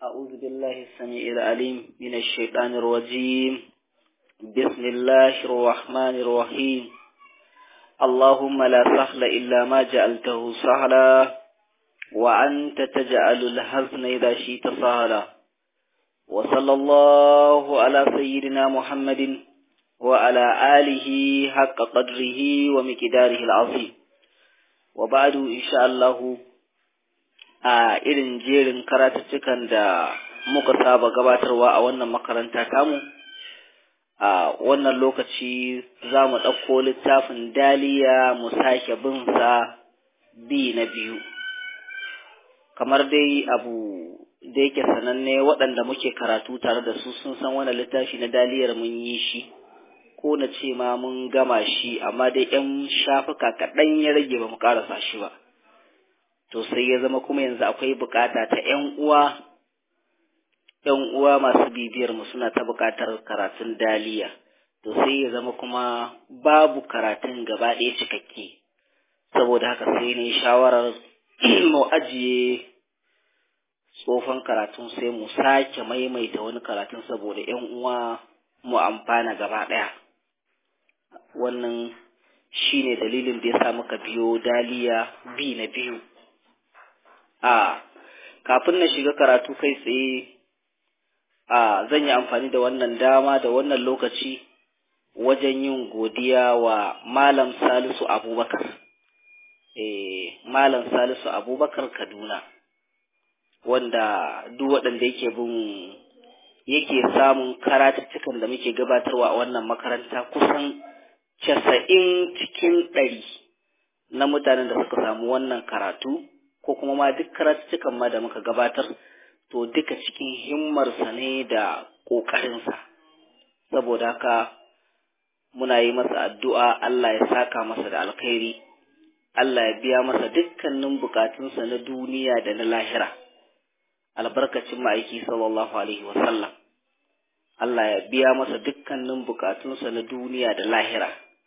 أعوذ بالله السميع العليم من الشيطان الرجيم بسم الله الرحمن الرحيم اللهم لا سهل إلا ما جعلته سهلا وأنت تجعل الحزن إذا شئت سهلا وصلى الله على سيدنا محمد وعلى آله حق قدره ومقداره العظيم وبعد إن شاء الله a irin jerin karatuttukan da muka saba gabatarwa a wannan makaranta tamu a wannan lokaci za mu ɗauko littafin daliya mu sake bin sa bi na biyu kamar dai abu da yake sananne waɗanda muke karatu tare da su sun san wannan littafi na daliyar mun yi shi ko na ce ma mun gama shi amma dai 'yan shafuka kaɗan ya rage ba mu ƙarasa shi ba to sai ya zama kuma yanzu akwai bukata ta ‘yan uwa, ‘yan uwa masu bibiyar mu suna ta bukatar karatun daliya, to sai ya zama kuma babu karatun gaba ɗaya cikakke, saboda haka sai ne shawarar mu ajiye tsofan karatun sai mu sake maimaita wani karatun saboda ‘yan uwa mu amfana gaba ɗaya. Wannan shi ne dalilin da ya sa muka biyo daliya bi na biyu. a kafin na shiga karatu kai tsaye a zan yi amfani da wannan dama da wannan lokaci wajen yin godiya wa malam salisu abubakar eh malam salisu abubakar kaduna wanda duk waɗanda yake bin yake samun karatuttukan da muke gabatarwa a wannan makaranta kusan casa'in cikin ɗari na mutanen da suka samu wannan karatu ko kuma ma duk karatuttukan ma da muka gabatar to duka cikin himmarsa ne da ƙoƙarinsa saboda haka muna yi masa addu'a Allah ya saka masa da alkhairi Allah ya biya masa dukkanin bukatunsa na duniya da na lahira albarkacin ma'aiki sallallahu alaihi wasallam Allah ya biya masa dukkanin bukatunsa na duniya da lahira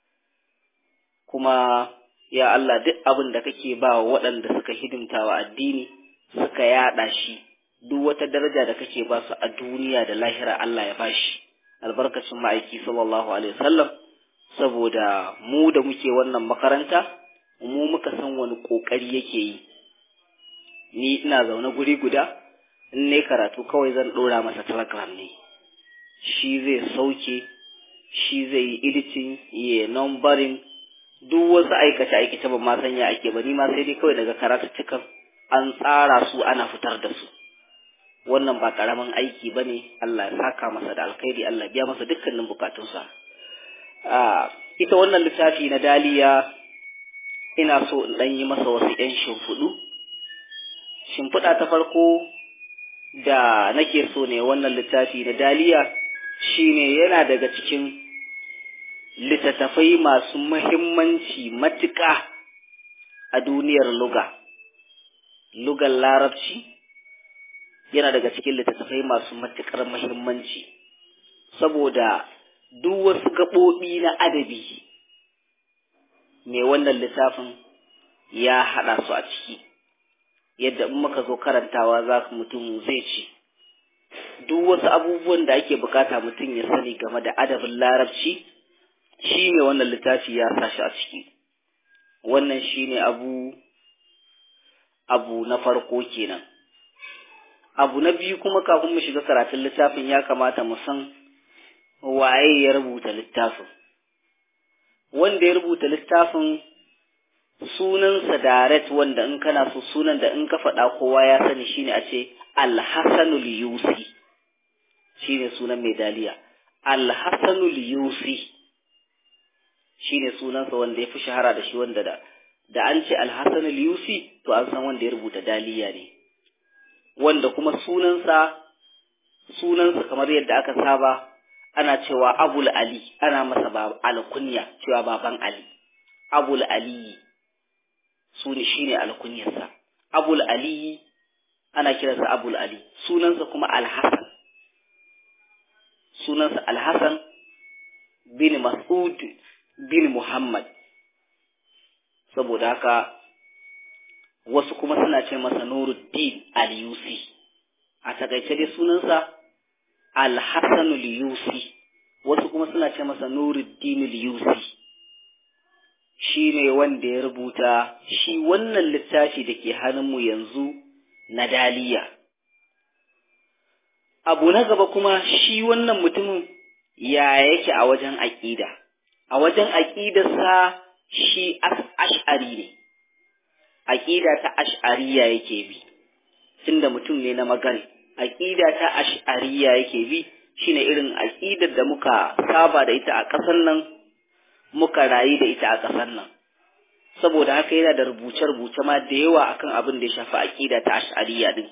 kuma ya Allah duk abin da kake ba wa waɗanda suka hidimta wa addini suka yaɗa shi duk wata daraja da kake ba su a duniya da lahira Allah ya ba shi albarkacin ma'aiki sallallahu alaihi wasallam saboda mu da muke wannan makaranta mu muka san wani ƙoƙari yake yi ni ina zaune guri guda in ne karatu kawai zan ɗora masa telegram ne shi zai sauke shi zai yi editing ya numbering duk wasu aikace-aikace ba ma sanya ake ba ni ma sai dai kawai daga karatuttukan an tsara su ana fitar da su wannan ba karamin aiki ba ne Allah ya saka masa da alkhairi Allah biya masa dukkanin bukatunsa ita wannan littafi na daliya ina so in ɗan yi masa wasu ‘yan shimfiɗu shimfiɗa ta farko da nake so ne wannan littafi na daliya shine yana daga cikin littattafai masu mahimmanci matuƙa a duniyar luga. Lugar larabci yana daga cikin littattafai masu matuƙar mahimmanci, saboda duk wasu gaɓoɓi na adabi mai wannan littafin ya haɗa su a ciki, yadda in muka zo karantawa za mutum zai ci. Duk wasu abubuwan da ake bukata mutum ya sani game da adabin larabci. shi ne wannan littafi ya sa shi a ciki wannan shi ne abu abu na farko kenan abu na biyu kuma kafin mu shiga karatun littafin ya kamata mu san waye ya rubuta littafin wanda ya rubuta littafin sunansa direct wanda in kana so sunan da in ka faɗa kowa ya sani shine a ce alhassanul yusi shine sunan mai daliya alhassanul yusi shi ne sunansa wanda ya fi shahara da shi wanda da da an ce alhassan al-yusi to an san wanda ya rubuta daliya ne wanda kuma sunansa sunansa kamar yadda aka saba ana cewa abul ali ana masa ba alkunya cewa baban ali abul ali sune shine alkunyarsa abul ali ana kiransa abul ali sunansa kuma alhassan sunansa alhassan bin mas'ud bin Muhammad saboda haka wasu kuma suna ce masa Nuruddin al-Yusi a takaice dai sunansa alhassanul yusi wasu kuma suna ce masa nuruddinul yusi shi ne wanda ya rubuta shi wannan littafi da ke hannunmu yanzu na daliya abu na gaba kuma shi wannan mutumin ya yake a wajen aƙida a wajen aƙidarsa shi ash'ari ne aƙida ta ash'ariya yake bi tunda mutum ne na magari aƙida ta ash'ariya yake bi shine irin aƙidar da muka saba da ita a ƙasar nan muka rayu da ita a ƙasar nan saboda haka yana da rubuce-rubuce ma da yawa akan abin da ya shafi aƙida ta ash'ariya din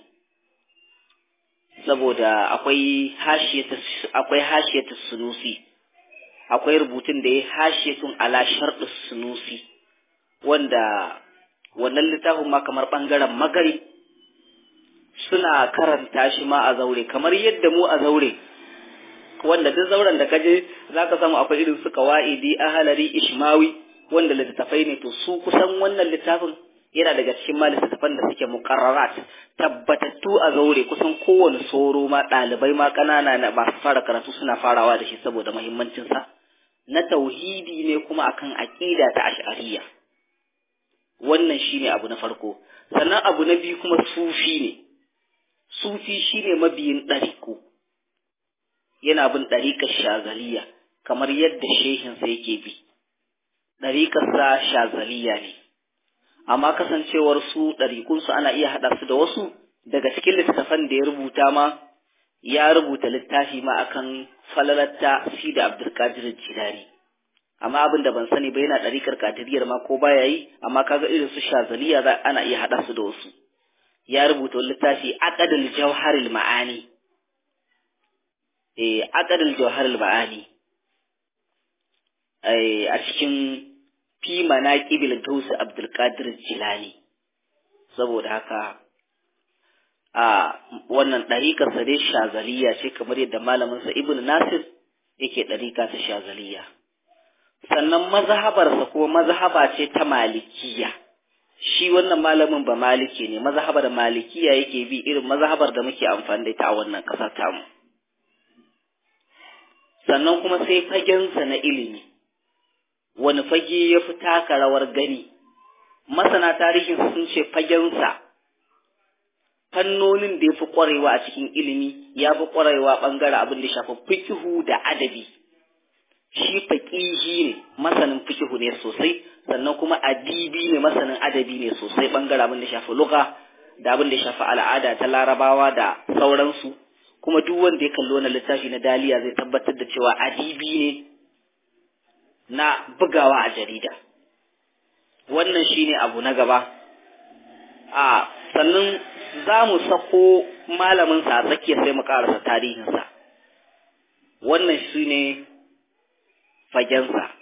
saboda akwai hashiyatu akwai hashiyatu sunusi akwai rubutun da ya hashiyatun ala sharɗu sunusi wanda wannan littafin ma kamar ɓangaren magari suna karanta shi ma a zaure kamar yadda mu a zaure wanda duk zauren da kaje zaka samu akwai irin su qawaidi ahalari ishmawi wanda littattafai ne to su kusan wannan littafin yana daga cikin ma littattafan da suke muqarrarat tabbatattu a zaure kusan kowane soro ma ɗalibai ma ƙanana na ba su fara karatu suna farawa da shi saboda muhimmancin sa na tauhidi ne kuma akan aqida ta ash'ariyya wannan shine abu na farko sannan abu na biyu kuma sufi ne sufi shine mabiyin ɗariƙo yana bin ɗariƙar shazaliya kamar yadda shehinsa yake bi ɗariƙarsa shazaliya ne amma kasancewar su ɗariƙunsu ana iya haɗa su da wasu daga cikin littattafan da ya rubuta ma ya rubuta littafi ma akan falalatta si da abdulkadir jilani amma abin da ban sani ba yana ɗariƙar kadiriyar ma ko baya yi amma kaga irin su shazaliya za ana iya haɗa su da wasu ya rubuta littafi aqdal jawharil ma'ani eh aqdal jawharil ma'ani eh a cikin fi manaqibil gaus abdul qadir jilani saboda haka a wannan ɗariƙar sa dai shazaliya ce kamar yadda malamin sa ibnu nasir yake ɗariƙa ta shazaliya sannan mazhabarsa kuma mazhaba ce ta malikiya shi wannan malamin ba maliki ne mazhabar malikiya yake bi irin mazhabar da muke amfani da ita a wannan ƙasar tamu sannan kuma sai fagensa na ilimi wani fage ya fi taka rawar gani masana tarihin sun ce fagensa fannonin da ya fi ƙwarewa a cikin ilimi ya fi ƙwarewa ɓangare abin da shafi fikihu da adabi shi faƙihi ne masanin fikihu ne sosai sannan kuma adibi ne masanin adabi ne sosai bangare abin da shafi luga da abin da shafi al'ada ta larabawa da sauransu kuma duk wanda ya kalli wannan littafi na daliya zai tabbatar da cewa adibi ne na bugawa a jarida wannan shine abu na gaba a sannan za mu sako malaminsa a tsakiya sai mu karasa tarihinsa wannan shine fagensa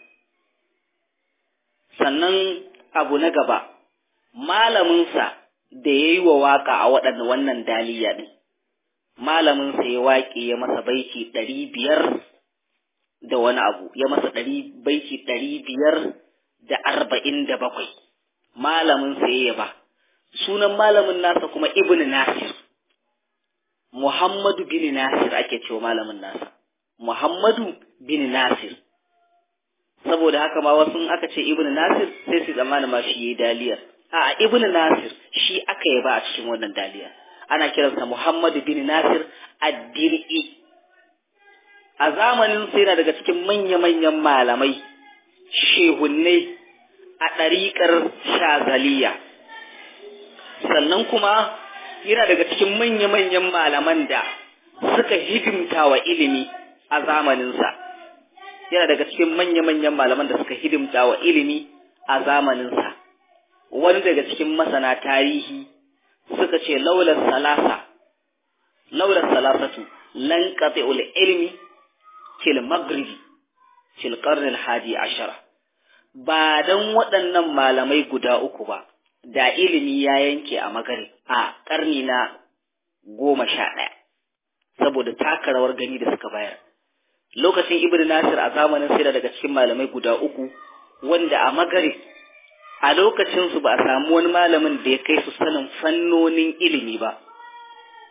sannan abu na gaba malaminsa da ya yi wa waka a waɗanda wannan daliya ɗin malaminsa ya waƙe ya masa baiti ɗari biyar da wani abu ya masa ɗari baiti ɗari biyar da arba'in da bakwai malaminsa ya yaba sunan malamin nasa kuma ibn nasir muhammadu bin nasir ake cewa malamin nasa muhammadu bin nasir saboda haka ma wasu aka ce ibn nasir sai su zamana ma shi yayi daliyar a ibn nasir shi aka yi ba a cikin wannan daliyar ana kiransa muhammad bin nasir ad-dir'i a zamanin sai na daga cikin manya-manyan malamai shehunnai a ɗariƙar shazaliya sannan kuma yana daga cikin manya-manyan malaman da suka hidimta wa ilimi a zamaninsa yana daga cikin manya-manyan malaman da suka hidimta wa ilimi a zamaninsa wani daga cikin masana tarihi suka ce laular salasa laular salasatu lan qati'ul ilmi fil maghribi fil qarn al hadi ashara ba dan waɗannan malamai guda uku ba da ilimi ya yanke a magari a ƙarni na goma sha ɗaya saboda taka rawar gani da suka bayar lokacin ibn nasir a zamanin sai daga cikin malamai guda uku wanda a magari a lokacin su ba a samu wani malamin da ya kai su sanin fannonin ilimi ba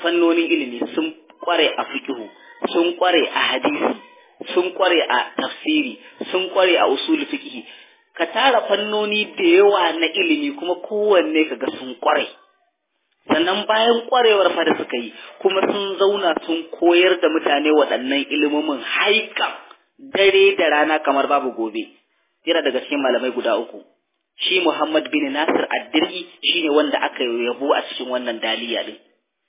fannonin ilimi sun kware a fiqhu sun kware a hadisi sun kware a tafsiri sun kware a usul fiqh ka tara fannoni da yawa na ilimi kuma kowanne kaga sun kware sannan bayan kwarewar fa da suka yi kuma sun zauna sun koyar da mutane waɗannan ilimomin haika dare da rana kamar babu gobe yana daga cikin malamai guda uku shi Muhammad bin Nasir Ad-Dir'i shine wanda aka yabo a cikin wannan daliya din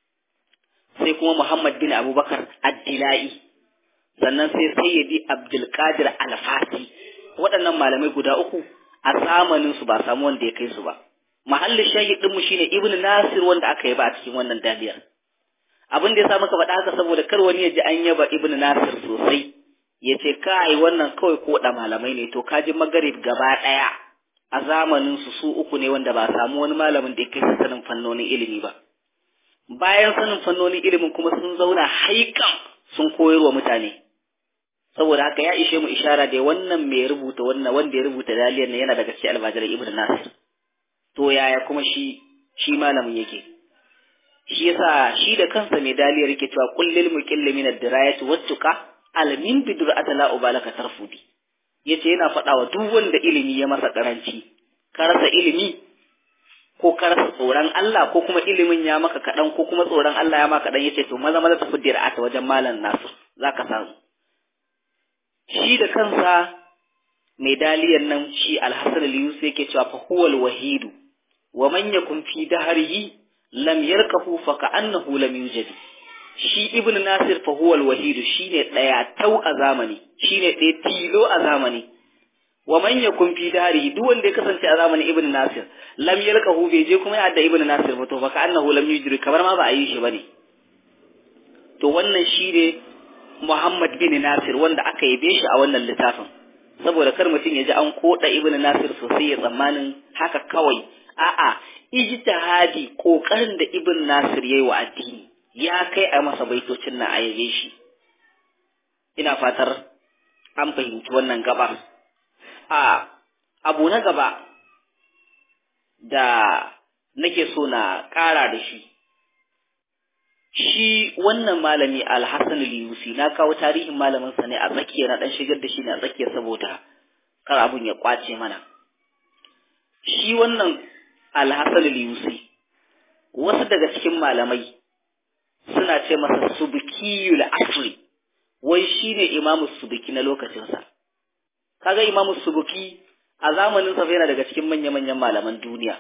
sai kuma Muhammad bin Abubakar Ad-Dilai sannan sai Sayyidi Abdul Qadir Al-Fasi waɗannan malamai guda uku a zamanin su ba samu wanda ya kai su ba mahallin shahid din mu shine Ibn Nasir wanda aka yaba a cikin wannan daliyar abin da ya sa maka faɗa haka saboda kar wani ya ji an yaba Ibn Nasir sosai ya ce kai wannan kawai ko da malamai ne to kaji magarib gaba ɗaya a zamanin su su uku ne wanda ba samu wani malamin da ya kai sanin fannonin ilimi ba bayan sanin fannonin ilimin kuma sun zauna haikan sun koyarwa mutane saboda haka ya ishe mu ishara da wannan mai rubuta wannan wanda ya rubuta daliyar ne yana daga cikin almajiran ibn nasir to yaya kuma shi shi malamin yake shi yasa shi da kansa mai daliyar yake cewa kullil muqilli min ad-dirayati wattuqa almin bidur'ata la ubalaka tarfudi yace yana faɗa wa duk wanda ilimi ya masa karanci ka rasa ilimi ko ka rasa tsoron Allah ko kuma ilimin ya maka kaɗan ko kuma tsoron Allah ya maka kaɗan yace to maza maza tafi dir'ata wajen malam nasu zaka samu shi da kansa mai daliyan nan shi alhassan al-yusuf yake cewa fa huwal wahidu wa man yakun fi dahrihi lam yarkahu fa ka'annahu lam yujad shi ibn nasir fa huwal wahidu shine daya tau a zamani shine ɗaya tilo a zamani wa man yakun fi dahrihi duk wanda ya kasance a zamanin ibn nasir lam yarkahu bai je kuma ya da ibn nasir ba to fa ka'annahu lam yujad kamar ma ba a yi shi bane to wannan shine Muhammad bin Nasir wanda aka yabe shi a wannan littafin saboda kar mutum ya ji an koda Ibn Nasir sosai ya tsammanin haka kawai a'a ijtihadi kokarin da Ibn Nasir yayi wa addini ya kai a masa baitocin na ayabe shi ina fatar an fahimci wannan gaba a abu na gaba da nake so na ƙara da shi shi wannan malami alhassan al-yusi na kawo tarihin malamin sa ne a tsakiya na dan shigar da shi ne a tsakiya saboda kar abun ya kwace mana shi wannan alhassan al-yusi wasu daga cikin malamai suna ce masa subkiyul asri wai shine imamu subki na lokacin sa kaga imamu subki a zamanin sa yana daga cikin manya-manyan malaman duniya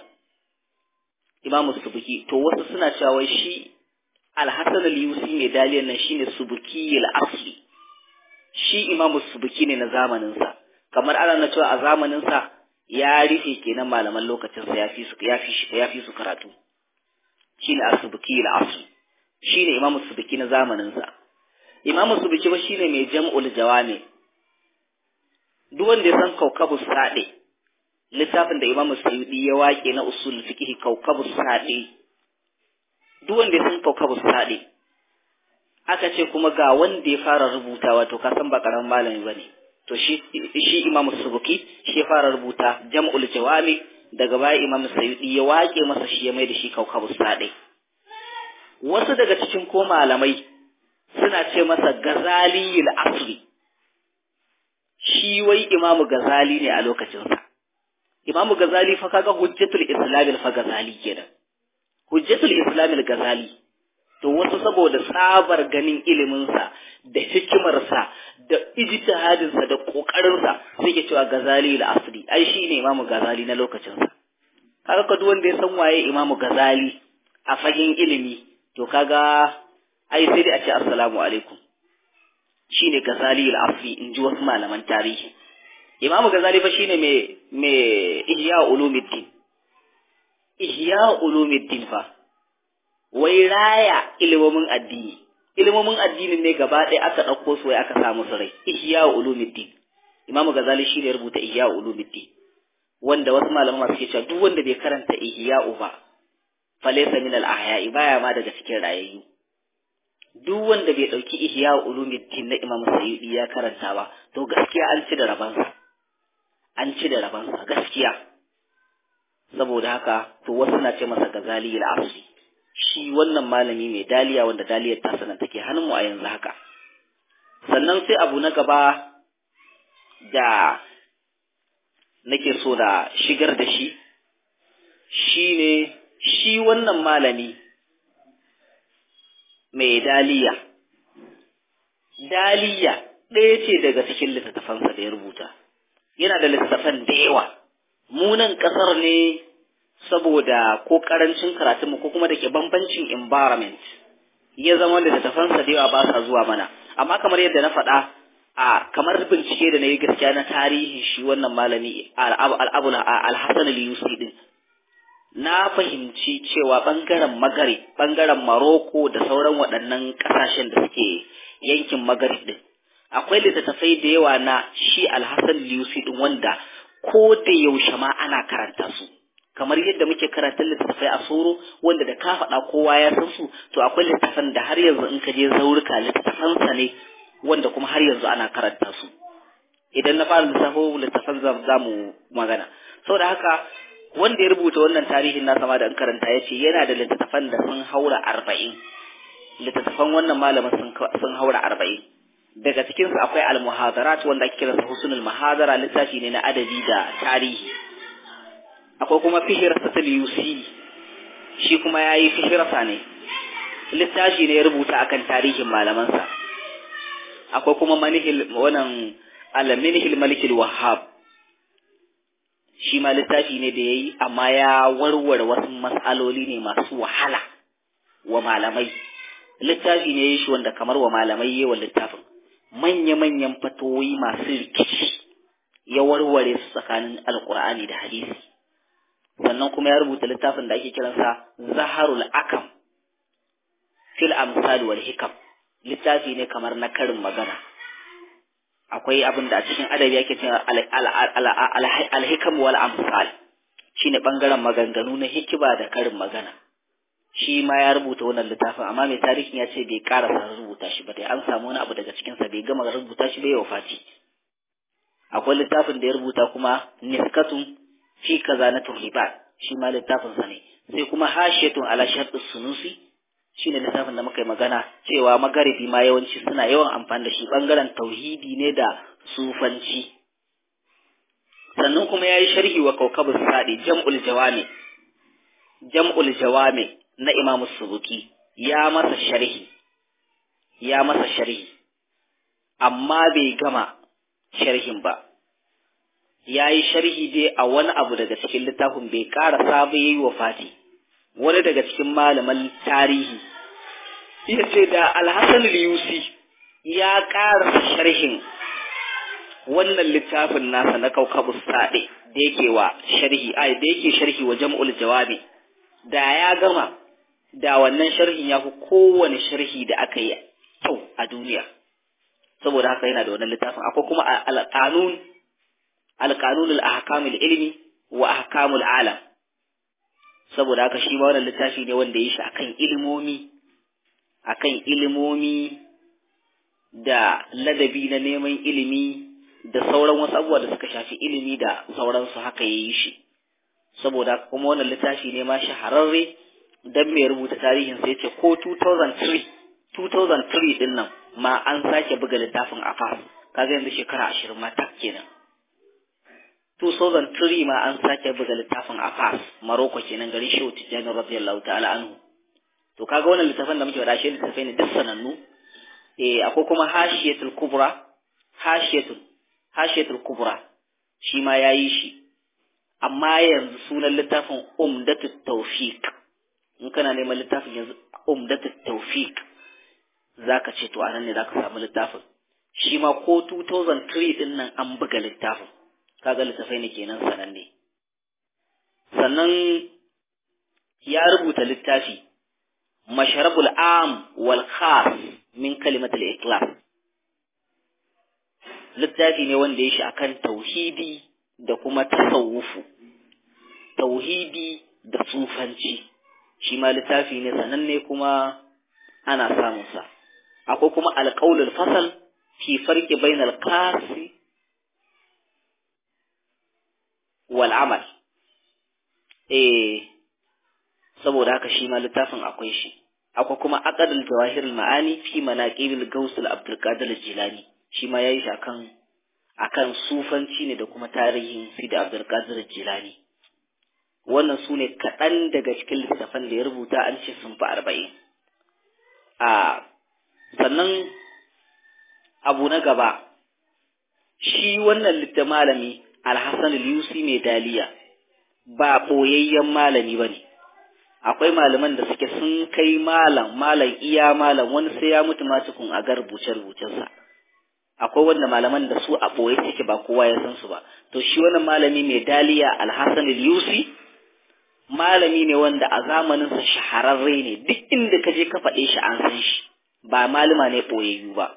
imamu subki to wasu suna cewa wai shi alhassan al-yusi mai daliyan nan shine subuki al-asli shi imamu subuki ne na zamanin sa kamar ana na cewa a zamanin sa ya rufe kenan malaman lokacin sa yafi su yafi shi yafi su karatu shine as-subuki al-asli shine imamu subuki na zamanin sa imamu subuki ba shine mai jam'ul jawami duk wanda ya san kaukabu sade littafin da imamu sayyidi ya wake na usul fiqh kaukabu sade duk wanda ya san kaukabu sade aka ce kuma ga wanda ya fara rubutawa to ka san ba karamin malami bane to shi shi imamu subuki shi ya fara rubuta jam'ul jawami daga baya imamu sayyidi ya wake masa shi ya mai da shi kaukabu sade wasu daga cikin ko malamai suna ce masa gazaliyul asri shi wai imamu gazali ne a lokacinsa imamu gazali fa kaga hujjatul islamil fa gazali kenan hujjatul islamil gazali to wasu saboda tsabar ganin iliminsa da hikimarsa da ijtihadinsa da kokarinsa sai ke cewa gazali al asri ai shine imamu gazali na lokacinsa kaga ka duk wanda ya san waye imamu gazali a fagen ilimi to kaga ai sai dai a ce assalamu alaikum shine gazali al asri in ji wasu malaman tarihi imamu gazali fa shine mai mai ihya ulumuddin ihya ulumuddin fa wai raya ilimomin addini ilimomin addinin ne gaba ɗaya aka ɗauko su wai aka sa musu rai ihya ulumuddin imamu gazali shine ya rubuta ihya ulumuddin wanda wasu malaman masu ke cewa duk wanda bai karanta ihya ba falaysa min al ahya'i baya ma daga cikin rayayyu duk wanda bai ɗauki ihya ulumuddin na imamu sayyidi ya karanta ba to gaskiya an ci da rabansa an ci da rabansa gaskiya saboda haka to wasu na ce masa gazali al-asri shi wannan malami mai daliya wanda daliyar ta sanan take hannun mu a yanzu haka sannan sai abu na gaba da nake so da shigar da shi shi ne shi wannan malami mai daliya daliya ɗaya ce daga cikin littattafansa da ya rubuta yana da littattafan da yawa munan ƙasar ne saboda ko ƙarancin karatunmu ko kuma da ke bambancin environment ya zama littattafansa da yawa ba sa zuwa mana amma kamar yadda na faɗa a kamar bincike da na yi gaskiya na tarihin shi wannan malami al'abul al-hasan al-yusi din na fahimci cewa bangaren magari bangaren maroko da sauran waɗannan ƙasashen da suke yankin magari din akwai littattafai da yawa na shi al-hasan al-yusi din wanda ko da yaushe ma ana karanta su kamar yadda muke karatun littattafai a soro wanda da ka faɗa kowa ya san su to akwai littattafan da har yanzu in ka je zaurika littattafansa ne wanda kuma har yanzu ana karanta su idan na fara lissafo littattafan za mu magana saboda haka wanda ya rubuta wannan tarihin nasa ma da in karanta ya ce yana da littattafan da sun haura arba'in littattafan wannan malamin sun haura arba'in daga cikinsu akwai al-muhadarat wanda ake kiransa husnul muhadara littafi ne na adabi da tarihi akwai kuma fihirsa ta yusi shi kuma ya yi fihirsa ne littafi ne ya rubuta akan tarihin malamansa akwai kuma manihil wannan alaminihil malikil wahab shi ma littafi ne da ya yi amma ya warware wasu matsaloli ne masu wahala wa malamai littafi ne ya yi shi wanda kamar wa malamai yi wa littafin manya-manyan fatoyi masu rikici ya warware su tsakanin alkur'ani da hadisi sannan kuma ya rubuta littafin da ake kiransa zaharul akam fil amsal wal hikam littafi ne kamar na karin magana akwai abin da a cikin adabi ake cewa al-hikam wal amsal shine bangaren maganganu na hikima da karin magana shi ma ya rubuta wannan littafin amma mai tarihin ya ce bai karasa rubuta shi ba dai an samu wani abu daga cikinsa bai gama rubuta shi bai wafati akwai littafin da ya rubuta kuma niskatun fi kaza na turhibat shi ma littafin sa ne sai kuma hashiyatun ala shartu sunusi shine littafin da muka yi magana cewa magaribi ma yawanci suna yawan amfani da shi bangaren tauhidi ne da sufanci sannan kuma yayi sharhi wa kaukabus sadi jam'ul jawami jam'ul jawami na Imam Subuki ya masa sharhi ya masa sharhi amma bai gama sharhin ba ya yi sharhi dai a wani abu daga cikin littafin bai ƙarasa ba ya yi wa fati wani daga cikin malaman tarihi ya ce da alhassan yusi ya ƙarasa sharhin wannan littafin nasa na kaukabu saɗe da yake wa sharhi ai da yake sharhi wa jam'ul jawabi da ya gama da wannan sharhin ya fi kowane sharhi da aka yi kyau a duniya saboda haka yana da wannan littafin akwai kuma alƙanun alƙanun al-ahkam ilmi wa ahkamul alam saboda haka shi ma wannan littafi ne wanda ya shi akan ilimomi akan ilimomi da ladabi na neman ilimi da sauran wasu abubuwa da suka shafi ilimi da sauransu haka ya yi shi saboda kuma wannan littafi ne ma shahararre dan mai rubuta tarihin sai ce ko 2003 2003 din nan ma an sake buga littafin a fas kaga yanzu shekara ashirin ma tak kenan 2003 ma an sake buga littafin a fas maroko kenan garin shehu tijjani radiyallahu ta'ala anhu to kaga wannan littafin da muke faɗa shi littafai ne duk sanannu eh akwai kuma hashiyatul kubra hashiyatul hashiyatul kubra shi ma yayi shi amma yanzu sunan littafin umdatut tawfiq in kana neman littafin yanzu umdatut tawfiq zaka ce to anan ne zaka samu littafin shi ma ko 2003 din nan an buga littafin kaga littafai ne kenan sananne sannan ya rubuta littafi masharabul am wal khas min kalimatul ikhlas littafi ne wanda ya shi akan tauhidi da kuma tasawufu tauhidi da sufanci shi ma littafi ne sananne kuma ana samun sa akwai kuma alƙaulul fasal fi farqi bainal kasi wal amal eh saboda haka shi ma littafin akwai shi akwai kuma aqdul jawahir ma'ani fi manaqibil gaus al abdul qadir jilani shi ma yayi shi akan akan sufanci ne da kuma tarihin sidi abdul qadir jilani wannan su ne kaɗan daga cikin littafan da ya rubuta an ce sun fi arba'in a sannan abu na gaba shi wannan litta malami alhassan yusi mai daliya ba ɓoyayyen malami ba ne akwai malaman da suke sun kai malam malam iya malam wani sai ya mutu ma tukun a ga rubuce-rubucensa akwai wanda malaman da su a ɓoye suke ba kowa ya san su ba to shi wannan malami mai daliya alhassan yusi malami ne wanda a zamaninsa shahararre ne duk inda ka je ka faɗe shi an san shi ba malama ne ɓoyayyu ba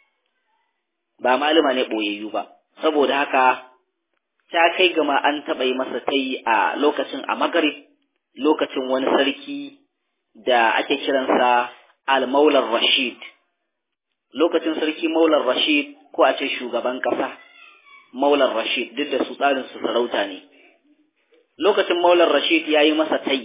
ba malama ne ɓoyayyu ba saboda haka ta kai gama an taɓa yi masa ta yi a lokacin a magarib lokacin wani sarki da ake kiransa al-maular rashid lokacin sarki maular rashid ko a ce shugaban ƙasa maular rashid duk da su tsarin su sarauta ne lokacin maular rashid ya yi masa tai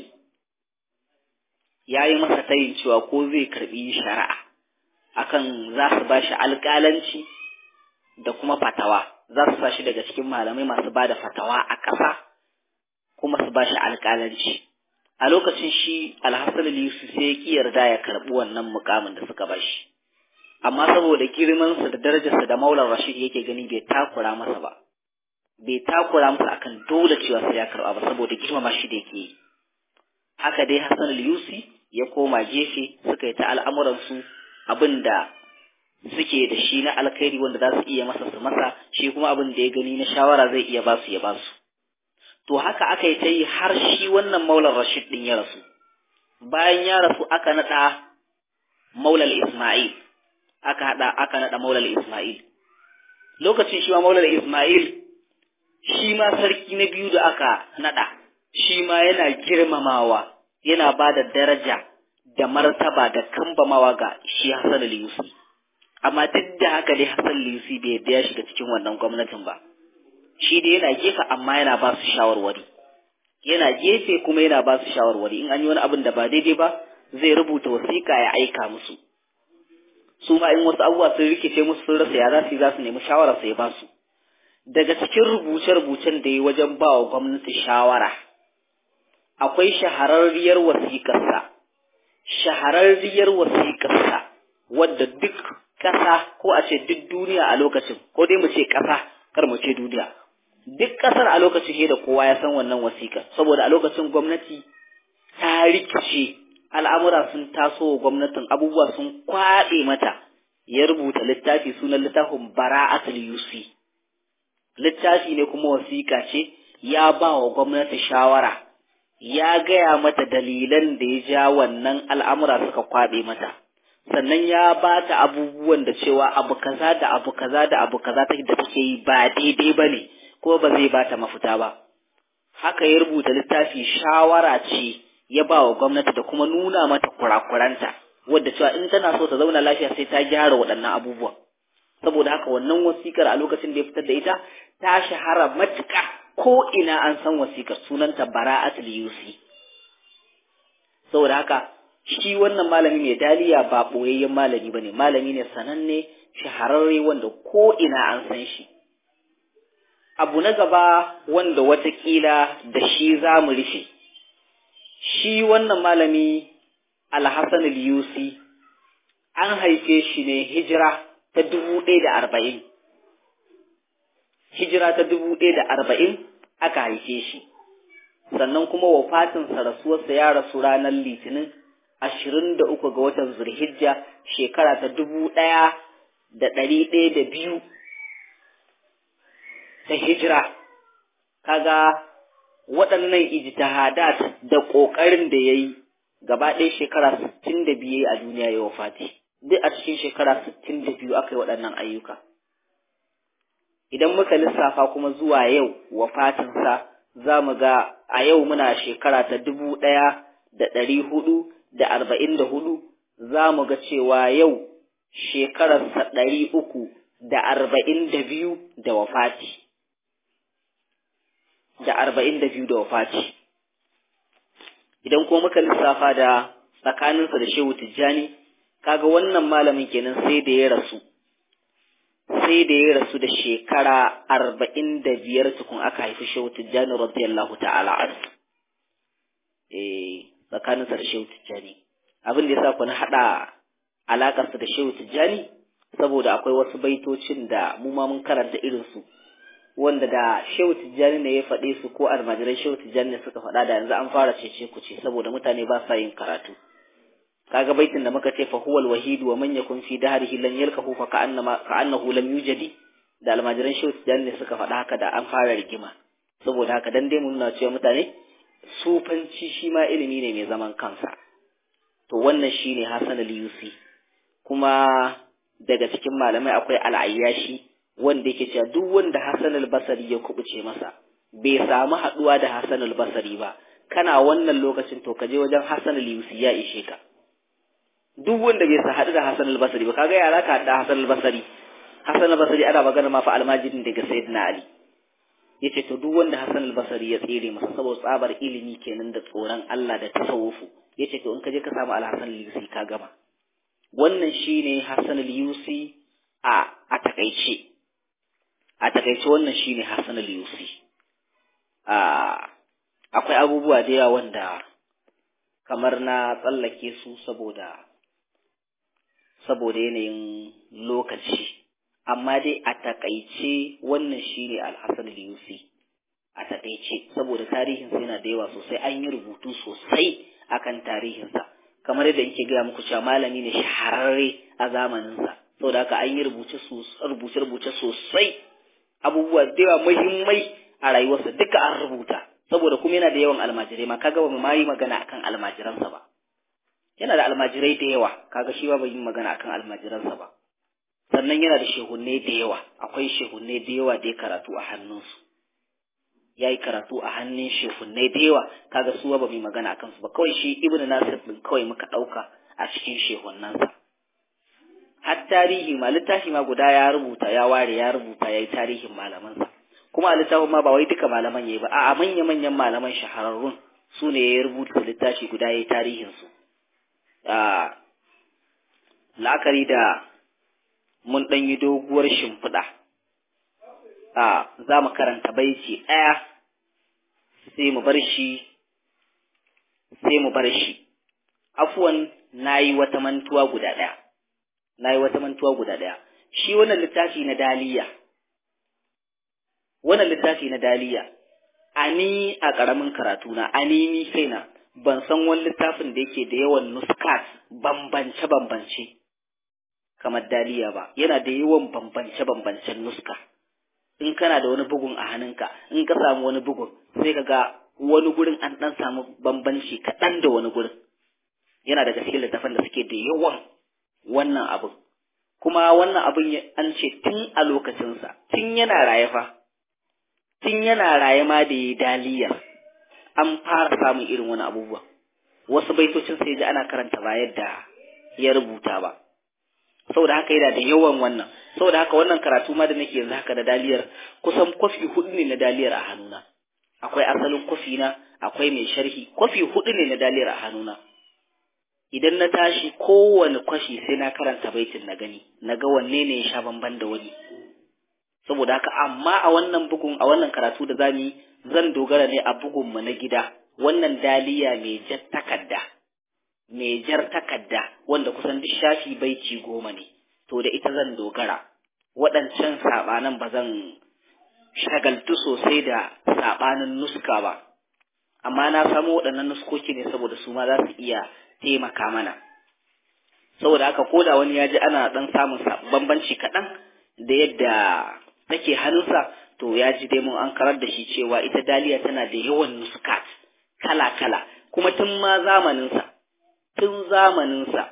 ya yi masa tayin cewa ko zai karbi shari'a akan za su ba shi alƙalanci da kuma fatawa za su sa shi daga cikin malamai masu ba da fatawa a ƙasa kuma su ba shi alƙalanci a lokacin shi alhassan yusuf sai ya ƙi yarda ya karɓi wannan mukamin da suka ba shi amma saboda girmansa da darajarsa da maular rashid yake gani bai takura masa ba bai takura masa akan dole cewa sai ya karɓa ba saboda girmama shi da yake yi haka dai hassan yusi ya koma gefe suka yi ta al'amuransu abin da suke da shi na alkhairi wanda za su iya masa su masa shi kuma abin da ya gani na shawara zai iya basu ya basu to haka aka yi ta yi har shi wannan maular rashid din ya rasu bayan ya rasu aka naɗa maulal isma'il aka haɗa aka naɗa maulal isma'il lokacin shi ma maulal isma'il shi ma sarki na biyu da aka naɗa shi ma yana girmamawa yana ba da daraja da martaba da kambamawa ga shi Hassan al-Yusi amma duk da haka dai Hassan al-Yusi bai yadda ya shiga cikin wannan gwamnatin ba shi dai yana gefe amma yana ba su shawarwari yana gefe kuma yana ba su shawarwari in an yi wani abin da ba daidai ba zai rubuta wasiƙa ya aika musu su ma in wasu abubuwa sun rikice musu sun rasa ya za su yi za su nemi shawara sai ba su daga cikin rubuce-rubucen da ya wajen ba wa gwamnati shawara akwai shahararriyar wasiƙarsa shahararriyar wasiƙarsa wadda duk ƙasa ko a ce duk duniya a lokacin ko dai mu ce ƙasa kar mu ce duniya duk ƙasar a lokacin da kowa ya san wannan wasiƙar saboda a lokacin gwamnati ta rikice al'amura sun taso wa gwamnatin abubuwa sun kwaɗe mata ya rubuta littafi sunan littafin bara'atul yusi littafi ne kuma wasiƙa ce ya ba wa gwamnati shawara ya gaya mata dalilan da ya ja wannan al'amura suka kwaɓe mata sannan ya ba ta abubuwan da cewa abu kaza da abu kaza da abu kaza ta da take yi ba daidai ba ne ko ba zai ba ta mafita ba haka ya rubuta littafi shawara ce ya ba wa gwamnati da kuma nuna mata kurakuranta wadda cewa in tana so ta zauna lafiya sai ta gyara waɗannan abubuwan saboda haka wannan wasikar a lokacin da ya fitar da ita ta shahara matuƙa ko ina an san wasikar sunanta bara'atul yusi saboda haka shi wannan malami mai daliya ba ɓoyayyen malami bane malami ne sananne shahararre wanda ko ina an san shi abu na gaba wanda watakila da shi za mu rufe shi wannan malami alhassan yusi an haife shi ne hijira ta dubu ɗaya da arba'in hijira ta dubu ɗaya da arba'in aka haife shi sannan kuma wafatinsa rasuwarsa ya rasu ranar litinin ashirin da uku ga watan zulhijja shekara ta dubu ɗaya da ɗari ɗaya da biyu ta hijira kaga waɗannan ijtihadat da ƙoƙarin da ya yi gaba ɗaya shekara sittin da biyu a duniya ya wafati duk a cikin shekara sittin da biyu aka yi waɗannan ayyuka idan muka lissafa kuma zuwa yau wafatinsa za mu ga a yau muna shekara ta dubu ɗaya da ɗari hudu da arba'in da hudu za mu ga cewa yau shekararsa ɗari uku da arba'in da biyu da wafati da arba'in da biyu da wafati idan kuma muka lissafa da tsakaninsa da shehu tijjani kaga wannan malamin kenan sai da ya rasu sai da ya rasu da shekara arba'in da biyar tukun aka haifi shehu tijjani radiyallahu ta'ala anhu eh tsakaninsa da shehu tijjani abin da ya sa ku na haɗa alaƙarsa da shehu tijjani saboda akwai wasu baitocin da mu ma mun karanta irinsu wanda da shehu tijjani ne ya faɗe su ko almajirai shehu tijjani ne suka faɗa da yanzu an fara cece ku ce saboda mutane ba sa yin karatu kaga baitin da muka ce fa huwal wahid wa man yakun fi dahrihi lan yalkahu fa ka'annama ka'annahu lam yujadi da almajiran shehu tijjani ne suka faɗa haka da an fara rigima saboda haka dan dai mun nuna cewa mutane sufanci shi ma ilimi ne mai zaman kansa to wannan shine Hassan al-Yusi kuma daga cikin malamai akwai al-Ayyashi wanda yake cewa duk wanda Hassan al-Basri ya kubuce masa bai samu haduwa da Hassan al-Basri ba kana wannan lokacin to ka je wajen Hassan al-Yusi ya ishe ka duk wanda bai sa haɗu da Hassan al-Basri ba kaga yara ka da Hassan al-Basri Hassan al-Basri ana magana ma fa almajirin daga Sayyidina Ali yace to duk wanda Hassan al-Basri ya tsere masa saboda tsabar ilimi kenan da tsoron Allah da tasawufu yace to in ka je ka samu al-Hassan al-Yusi ka gama wannan shine Hassan al-Yusi a a takaice a takaice wannan shine Hassan al-Yusi a akwai abubuwa da yawa wanda kamar na tsallake su saboda saboda yanayin lokaci amma dai a takaice wannan shine Al-Hassan al-Yusi a takaice saboda tarihinsa yana da yawa sosai an yi rubutu sosai akan tarihinsa kamar yadda yake gaya muku cewa malami ne shahararre a zamaninsa saboda haka an yi rubuce rubuce sosai abubuwa da yawa muhimmai a rayuwarsa duka an rubuta saboda kuma yana da yawan almajirai ma kaga ba mu ma yi magana akan almajiransa ba yana da almajirai da yawa kaga shi ba bai yi magana akan almajiransa ba sannan yana da shehunne da yawa akwai shehunne da yawa da ya karatu a hannunsu ya yi karatu a hannun shehunne da yawa kaga su ba mu yi magana akan su ba kawai shi ibnu nasir din kawai muka ɗauka a cikin shehunnansa har tarihi ma littafi ma guda ya rubuta ya ware ya rubuta ya yi tarihin malamansa kuma a littafin ma ba wai duka malaman yayi ba a manya manyan malaman shahararrun su ne ya rubuta littafi guda ya yi tarihinsu la'akari da mun ɗan yi doguwar shimfiɗa a za mu karanta baiti ɗaya sai mu bar shi sai mu bar shi afuwan na yi wata mantuwa guda ɗaya na yi wata mantuwa guda ɗaya shi wannan littafi na daliya wannan littafi na daliya a ni a ƙaramin karatuna a ni ni kaina ban san wani littafin da yake da yawan nuskat bambance-bambance kamar daliya ba yana da yawan bambance-bambancen nuska in kana da wani bugun a hannunka in ka samu wani bugun sai ka ga wani gurin an ɗan samu bambanci kaɗan da wani gurin yana daga cikin littafin da suke da yawan wannan abin kuma wannan abin an ce tun a lokacinsa tun yana raye fa tun yana raye ma da ya daliya an fara samun irin wani abubuwa wasu baitocin sai ji ana karanta ba yadda ya rubuta ba saboda haka yana da yawan wannan saboda haka wannan karatu ma da nake yanzu haka da daliyar kusan kwafi hudu ne na daliyar a hannuna akwai asalin kwafi na akwai mai sharhi kwafi hudu ne na daliyar a hannuna idan na tashi kowane kwashi sai na karanta baitin na gani na ga wanne ne ya sha bamban da wani saboda haka amma a wannan bugun a wannan karatu da zamu yi zan dogara ne a bugun mu na gida wannan daliya mai jar takarda mai jar takarda wanda kusan duk shafi baiti goma ne to da ita zan dogara waɗancan saɓanan ba zan shagaltu sosai da saɓanin nuska ba amma na samu waɗannan nuskoki ne saboda su ma za su iya taimaka mana saboda haka ko da wani ya ji ana ɗan samun bambanci kaɗan da yadda take hannunsa to ya ji dai mun an karar da shi cewa ita daliya tana da yawan nuskat kala-kala kuma tun ma zamaninsa tun zamaninsa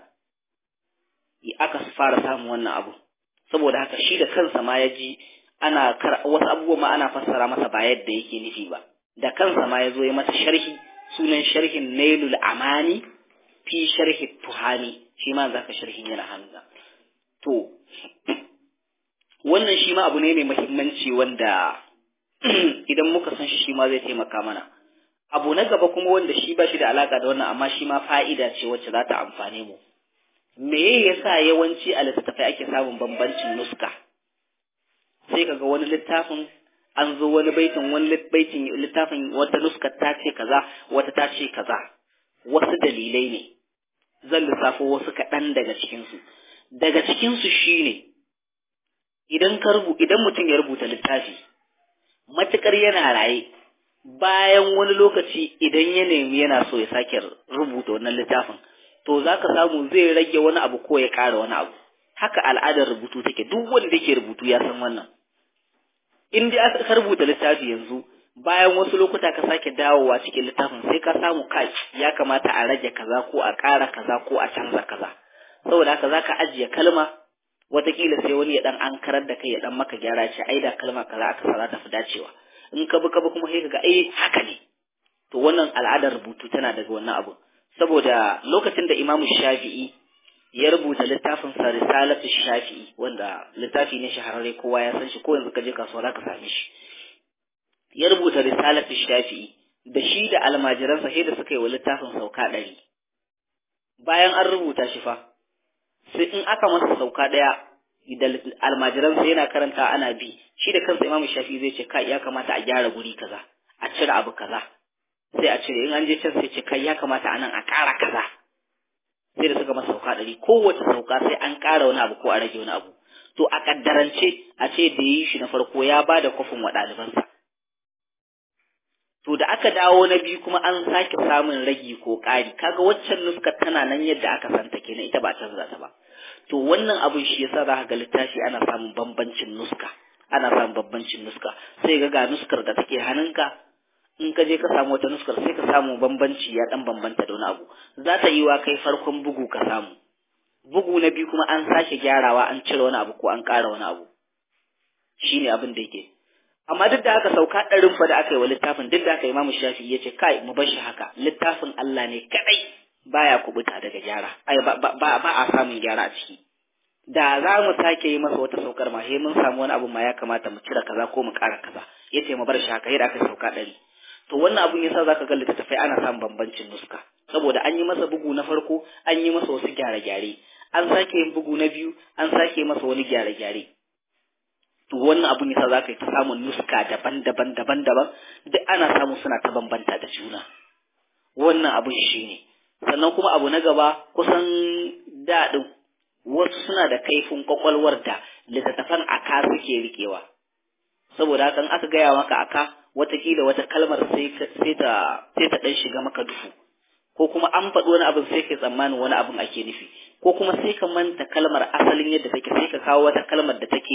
aka fara samun wannan abu saboda haka shi da kansa ma ya ji ana wasu abubuwa ma ana fassara masa ba yadda yake nufi ba da kansa ma ya zo ya masa sharhi sunan sharhin nailul amani fi sharhi tuhani shi ma zaka sharhin yana hannu to wannan shi ma abu ne mai muhimmanci wanda idan muka san shi shi ma zai taimaka mana abu na gaba kuma wanda shi ba shi da alaka da wannan amma shi ma fa'ida ce wacce za ta amfane mu me yasa yawanci a littattafai ake samun bambancin nuska sai kaga wani littafin an zo wani baitin wani baitin littafin wata nuskar ta ce kaza wata ta ce kaza wasu dalilai ne zan lissafo wasu kaɗan daga cikinsu daga cikinsu shine idan ka rubu idan mutum ya rubuta littafi matukar yana raye bayan wani lokaci idan ya nemi yana so ya sake rubuta wannan littafin to za ka samu zai rage wani abu ko ya ƙara wani abu haka al'adar rubutu take duk wanda yake rubutu ya san wannan in dai aka rubuta littafi yanzu bayan wasu lokuta ka sake dawowa cikin littafin sai ka samu kai ya kamata a rage kaza ko a ƙara kaza ko a canza kaza saboda haka za ka ajiye kalma wataƙila sai wani ya dan an karar da kai ya dan maka gyara ce ai da kalma kaza aka sa za ta fi dacewa in ka bi ka bi kuma sai ka ga eh haka ne to wannan al'adar rubutu tana daga wannan abu saboda lokacin da imamu shafi'i ya rubuta littafin sa risalatu shafi'i wanda littafi ne shahararre kowa ya san shi ko yanzu ka je kasuwa za ka same shi ya rubuta risalatu shafi'i da shi da almajiransa sai da suka yi wa littafin sauka ɗari bayan an rubuta shi fa sai in aka masa sauka ɗaya da almajiransa yana karanta ana bi shi da kansa imamu shafi'i zai ce kai ya kamata a gyara guri kaza a cire abu kaza sai a cire in an je can sai ce kai ya kamata a nan a ƙara kaza sai da suka masa sauka ɗari kowace sauka sai an ƙara wani abu ko a rage wani abu to a ƙaddarance a ce da yi shi na farko ya ba da kwafin wa ɗalibansa to da aka dawo na biyu kuma an sake samun ragi ko ƙari kaga waccan nuskar tana nan yadda aka santa kenan ita ba canza ta ba to wannan abun shi yasa za ka ga littafi ana samun bambancin nuska ana samun bambancin nuska sai ga ga nuskar da take hannunka in ka je ka samu wata nuskar sai ka samu bambanci ya dan bambanta da wani abu za ta yi wa kai farkon bugu ka samu bugu na biyu kuma an sake gyarawa an cire wani abu ko an ƙara wani abu shine abin da yake amma duk da haka sauka ɗarin fa da aka yi wa littafin duk da haka imamu shafi ya ce kai mu bar shi haka littafin Allah ne kadai baya kubuta daga gyara ai ba, ba, ba a samun gyara a ciki da za mu sake yi masa wata saukar ma sai mun samu wani abu ma ya kamata mu cire kaza ko mu ƙara kaza yace mu bar shi haka yadda aka sauka ɗari to wannan abun yasa zaka ga littattafai ana samun bambancin nuska saboda an yi masa bugu na farko an yi masa wasu gyare-gyare an sake yin bugu na biyu an sake masa wani gyare-gyare to wannan abun yasa zaka yi ta samun nuska daban-daban daban-daban duk ana samu suna ta bambanta da juna wannan abun shine sannan kuma abu na gaba kusan daɗin wasu suna da kaifin kwakwalwar da littattafan aka suke rikewa saboda hakan aka gaya maka aka watakila wata kalmar sai ta sai ta dan shiga maka duhu ko kuma an faɗi wani abin sai ka tsammanin wani abin ake nufi ko kuma sai ka manta kalmar asalin yadda take sai ka kawo wata kalmar da take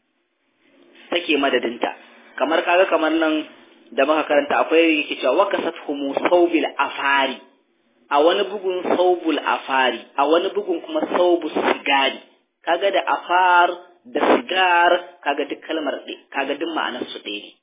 take madadinta kamar kaga kamar nan da muka karanta akwai yake cewa wakasat humu saubil afari a wani bugun saubul afari a wani bugun kuma saubu sigari kaga da afar da sigar kaga duk kalmar kaga duk ma'anar su ɗaya ne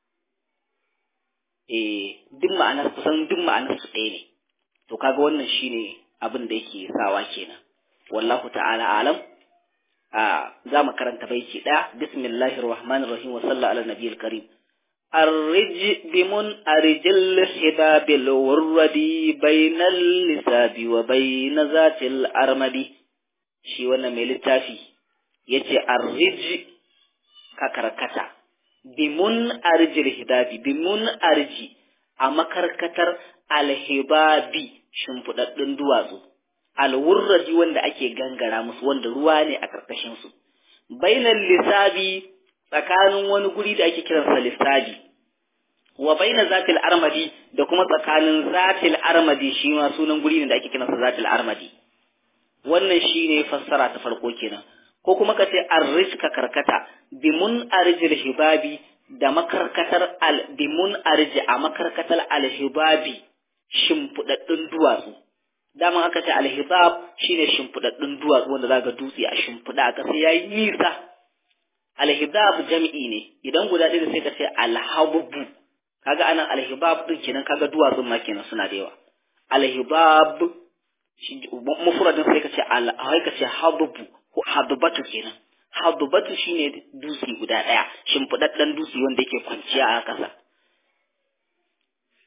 eh duk ma'anar kusan duk ma'anar su ɗaya ne to kaga wannan shine abin da yake sawa kenan wallahu ta'ala alam a za mu karanta baiti ɗaya bismillahir rahmanir rahim wa sallallahu ala nabiyil karim الرج بمن أرج الحباب الوردي بين اللساب وبين ذات الأرمد شي وانا ملتافي يتي الرج ككركتا بمن أرج الحباب بمن أرج أما كركتر الحباب shimfiɗaɗɗun duwatsu alwurraji wanda ake gangara musu wanda ruwa ne a ƙarƙashinsu bainan lissabi tsakanin wani guri da ake kiransa lissabi wa baina zatil armadi da kuma tsakanin zatil armadi shi ma sunan guri ne da ake kiransa zatil armadi wannan shine fassara ta farko kenan ko kuma ka ce arrijka karkata bimun arjil hibabi da makarkatar al bimun arji a makarkatar alhibabi shimfiɗaɗɗun duwatsu dama aka ce alhibab shine shimfiɗaɗɗun duwatsu wanda zaka dutse a shimfiɗa a ƙasa yayi nisa alhibab jam'i ne idan guda ɗaya sai ka ce alhabubu kaga anan alhibab din kenan kaga duwatsun ma kenan suna da yawa alhibab mufradin sai ka ce al ka ce habubu ko habubatu kenan habubatu shine dutse guda ɗaya shimfiɗaɗɗen dutse wanda yake kwanciya a ƙasa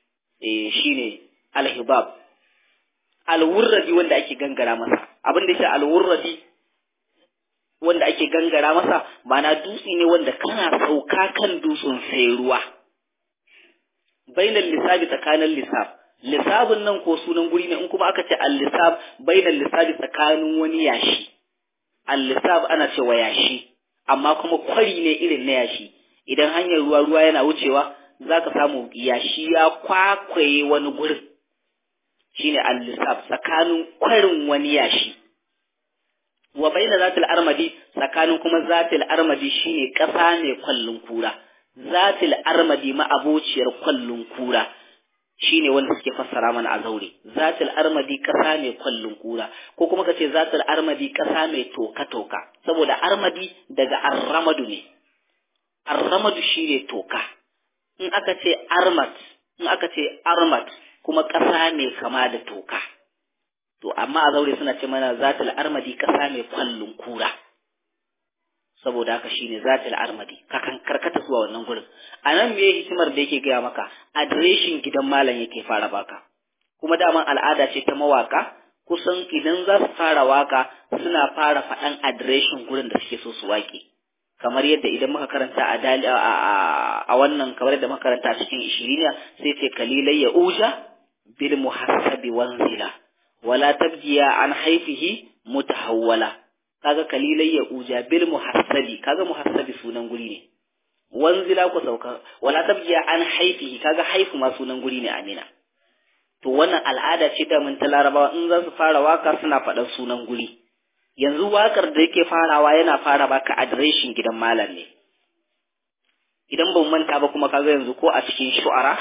eh shine alhibab alwurradi wanda ake gangara masa abin da shi alwurradi wanda ake gangara masa ma'ana dutse ne wanda kana sauka kan dutsen sai ruwa bainal lisabi tsakanin lisab lisabin nan ko sunan guri ne in kuma aka ce al-lisab bainal lisabi tsakanin wani yashi al-lisab ana cewa yashi amma kuma kwari ne irin na yashi idan hanyar ruwa ruwa yana wucewa zaka samu yashi ya kwakwaye wani gurin shine al-lisab tsakanin kwarin wani yashi wa baina zatil armadi tsakanin kuma zatil armadi shine ƙasa mai kwallon kura zatil armadi ma'abociyar kwallon kura shine wanda suke fassara mana a zaure zatil armadi ƙasa mai kwallon kura ko kuma kace zatil armadi ƙasa mai toka toka saboda armadi daga arramadu ne arramadu shine toka in aka ce armat in aka ce armat kuma ƙasa mai kama da toka to amma a zaure suna ce mana zatul armadi kasa mai kwallon kura saboda haka shine zatul armadi kakan karkata zuwa wannan gurin anan me hikimar da yake gaya maka adireshin gidan malam yake fara baka kuma daman al'ada ce ta mawaka kusan idan za su fara waka suna fara faɗan adireshin gurin da suke so su waƙe kamar yadda idan muka karanta a dali a wannan kamar yadda muka karanta a cikin ishiriniya sai ce kalilai ya uja bil muhassabi wanzila wala tabjiya an haifihi mutahawwala kaga kalilai ya uja bil muhassabi kaga muhassabi sunan guri ne wanzila ku sauka wala tabjiya an haifihi kaga haifu ma sunan guri ne amina to wannan al'ada ce da mun ta larabawa in za su fara waka suna faɗan sunan guri yanzu wakar da yake farawa yana fara baka adireshin gidan malam ne idan ban manta ba kuma kaga yanzu ko a cikin shu'ara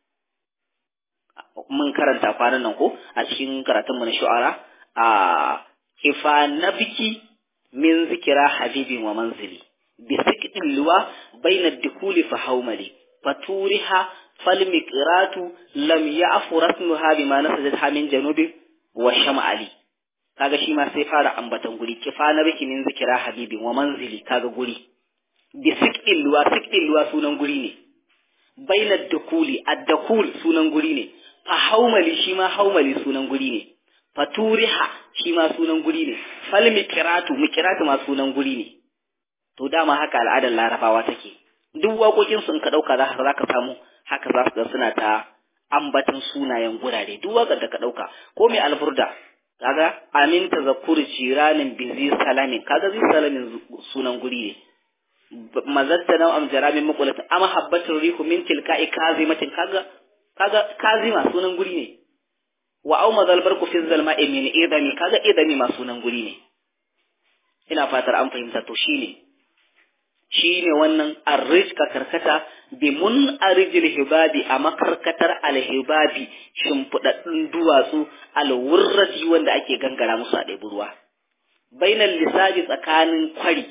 mun karanta kwanan nan ko a cikin karatun mu na shu'ara a kifa nabiki min zikira habibin wa manzili bi sikitin luwa baina dukuli fa haumali faturiha fal miqratu lam ya'fu rasmuha bima nasajat min janubi wa shamali kaga shi ma sai fara ambatan guri kifa nabiki min zikira habibin wa manzili kaga guri bi sikitin luwa sikitin luwa sunan guri ne baina dukuli ad-dakul sunan guri ne fa haumali shi ma haumali sunan guri ne fa turiha shi ma sunan guri ne fal miqratu miqratu ma sunan guri ne to dama haka al'adar larabawa take duk waƙoƙin su in ka dauka za ka samu haka za su ga suna ta ambatan sunayen gurare duk waƙar da ka dauka ko mai alburda kaga amin tazakkuri jiranin bizi salamin kaga zi salamin sunan guri ne mazatta na am jaramin maqulat am habbatur rihu min tilka'i kazimatin kaga kaga kazima sunan guri ne wa au mazal barku fi zalma min idami kaga idami ma sunan guri ne ina fatar an fahimta to shine shine wannan arrij ka karkata bi mun arijil hibabi a makarkatar alhibabi shimfiɗaɗɗun duwatsu alwurrati wanda ake gangara musu a ɗebi ruwa bainal lisabi tsakanin kwari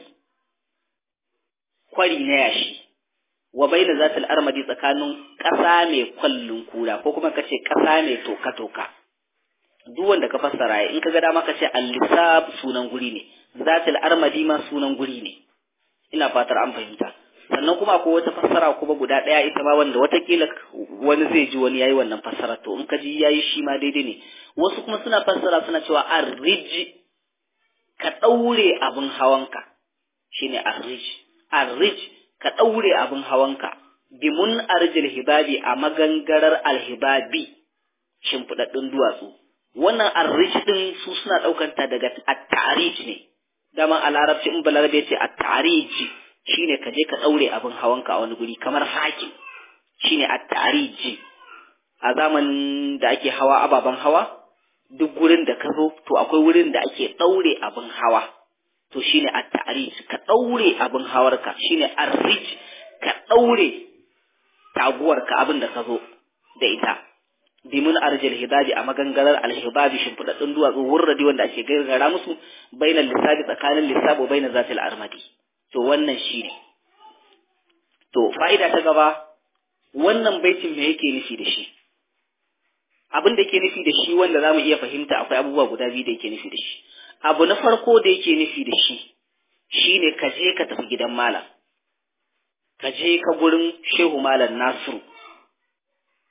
kwari na yashi wa baina zatil armadi tsakanin ƙasa mai kwallon kura ko kuma kace ƙasa mai toka toka duk wanda ka fassara in ka ga dama kace al-lisab sunan guri ne zatil armadi ma sunan guri ne ina fatar an fahimta sannan kuma akwai wata fassara kuma guda ɗaya ita ma wanda watakila wani zai ji wani yayi wannan fassara to in ka ji yayi shi ma daidai ne wasu kuma suna fassara suna cewa arrij ka ɗaure abin hawanka shine arrij arrij ka ɗaure abin hawanka bimun arjil hibabi a magangarar alhibabi shimfiɗaɗɗun duwatsu wannan arrij ɗin su suna ɗaukanta daga at-ta'rij ne dama a larabci in balarabe ce at-ta'rij shine ka je ka ɗaure abin hawanka a wani guri kamar hakim shine at-ta'rij a zamanin da ake hawa ababen hawa duk gurin da ka zo to akwai wurin da ake ɗaure abin hawa to shine at-ta'rij ka daure abin hawarka shine ar-rij ka daure taguwarka abin da ka zo da ita bimun arjil hidabi a magangarar al-hibabi shimfidaddun duwatsu wurradi wanda ake gargara musu bainal lisabi tsakanin lisabo bainal zatil armadi to wannan shine to fa'ida ta gaba wannan baitin me yake nufi da shi abin da yake nufi da shi wanda zamu iya fahimta akwai abubuwa guda biyu da yake nufi da shi abu na farko da yake nufi da shi shine ka je ka tafi gidan malam ka je ka gurin shehu malam nasiru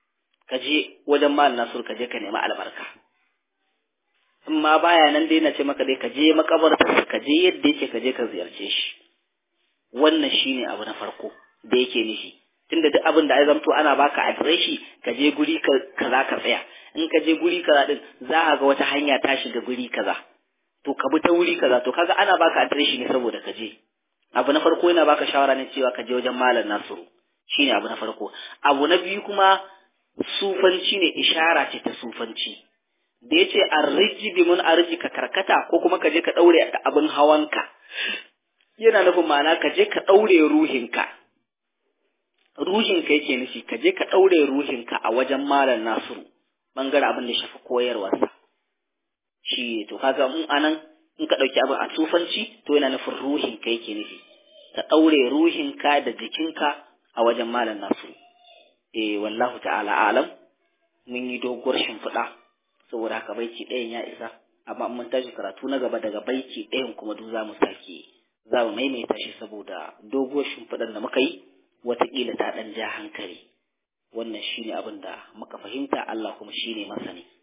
ka je wajen mal nasur ka je ka nemi albarka in ma baya nan dai na ce maka dai ka je makabartar ka je yadda yake ka je ka ziyarce shi wannan shine abu na farko da yake nufi tunda duk abin da ai zamto ana baka adireshi ka je guri kaza ka tsaya in ka je guri kaza din za ka ga wata hanya ta shiga guri kaza to ka bi ta wuri kaza to kaga ana baka adireshi ne saboda ka je abu na farko yana baka shawara ne cewa ka je wajen malam Nasiru shine abu na farko abu na biyu kuma sufanci ne ishara ce ta sufanci da yace arriji bi mun arji ka karkata ko kuma ka je ka daure abin hawanka yana nufin ma'ana ka je ka daure ruhinka ruhinka yake nufi ka je ka daure ruhinka a wajen malam Nasiru bangare abin da shafi koyarwarsa shi to kaga mun anan in ka ɗauki abin a tufanci to yana nufin ruhinka yake nufi ka ɗaure ruhinka da jikinka a wajen malam nasu eh wallahu ta'ala alam mun yi doguwar shimfiɗa saboda haka baiti ɗayan ya isa amma mun tashi karatu na gaba daga baiti ɗayan kuma duk za mu sake za mu maimaita shi saboda doguwar shimfiɗar da muka yi wataƙila ta ɗan ja hankali wannan shine abin da muka fahimta Allah kuma shine masani